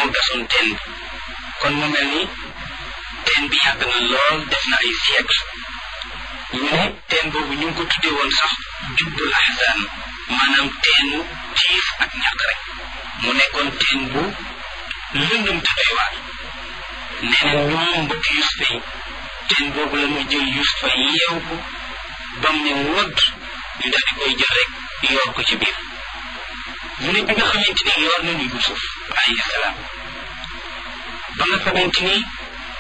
moo gasoon teen bi kon mu mel ni teen bi yàgg na lool def na ay siècle ñu ne teen boobu ñu ngi ko tuddee woon sax jubbul ahzan maanaam teenu tiif ak ñàkk rek mu nekkoon teen bu lëndëm te doy waar nee na ñoom mbokk Yusufa yi teen boobu la ñu jël Yusufa yeew ko bam ne wodd ñu daal di koy jël rek yoor ko ci biir mu ne bi nga xamante ni yoor nañu Yusuf alayhi salaam ba nga xamante ni